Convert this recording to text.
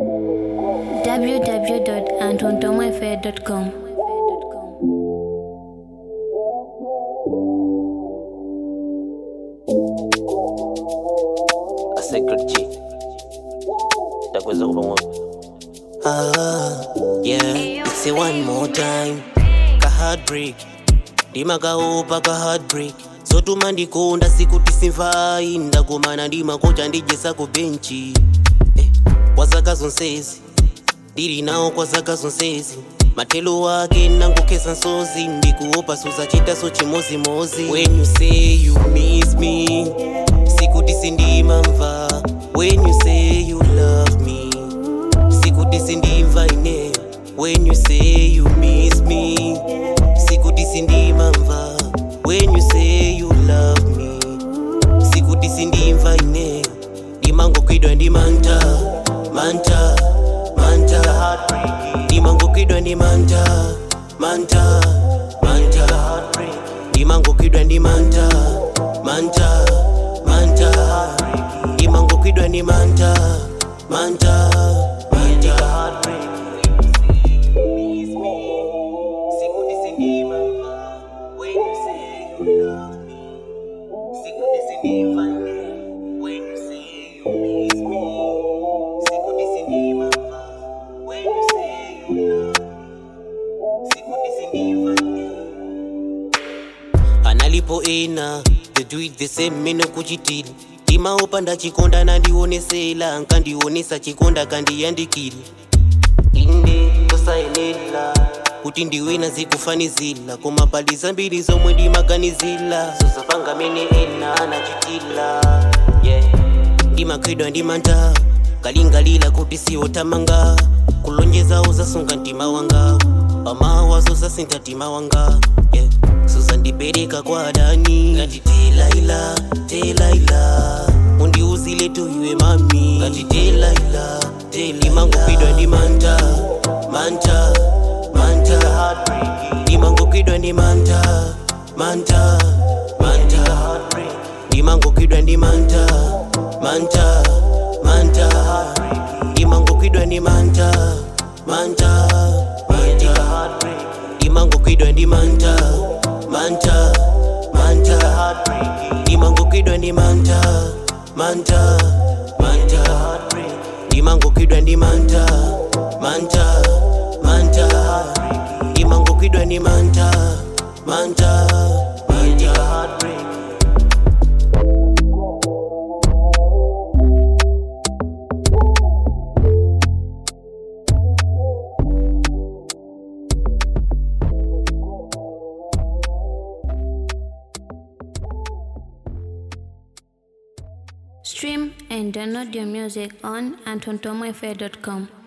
www.antontomafair.com. a sacred G. Ndakweza kuba ngoba. Ah, yeah, it's a one more time. Ka heartbreak. Ndima kaopa ka heartbreak. Zotuma ndikonda sikuti simvai ndakumana ndimakocha ndijesa ku benchi. Eh, kwa zaka zonsezi. Ndiri nawo kwa zaka zonsezi. Matelo ake nangokesa nsozi ndikuopa suzachita so chimozimozi when you say you miss me sikuti sindimamva when you say you love me sikuti sindimva ineyo when you say you miss me sikuti sindimamva when you say you love me sikuti sindimva ineyo ndimangokwidwa ndi manta manta manta ndimangokwidwa ndi manta manta manta ndimangokwidwa ndi manta manta manta ndimangokwidwa ndi manta manta manta Sikuti sindimamva when you say you love me. Sikuti sindimva when you say you miss me. Sikuti sindimamva when you say you love me. Sikuti sindimva analipo ena they do it the same mene kuchitili ndimaopa ndachikonda nandionesela nkandionesa chikonda kandiyandikili inde tosayenela kuti ndiwina zikufanizila koma pali zambiri zomwe ndimaganizila zosapanga mene ena anachitila yeah. ndimakhwidwa ndi manta kalingalila kuti siwotamanga kulonjeza uzasunga mtima wanga pamawa zosasintha mtima wanga yeah. suzandipereka kwa adani ngati telaila telaila undiuzile tu iwe mami ngati telaila ndimangokidwa ndi manta manta manta ndimangokidwa ndi manta manta manta ndimangokidwa ndi manta manta manta ndimangokidwa ndi manta manta manta ndimangokidwa ndi manta manta manta ndimangokidwa ndi manta manta manta ndimangokidwa ndi manta manta manta ndimangokidwa ndi manta manta manta Stream and download your music on antontomafair.com.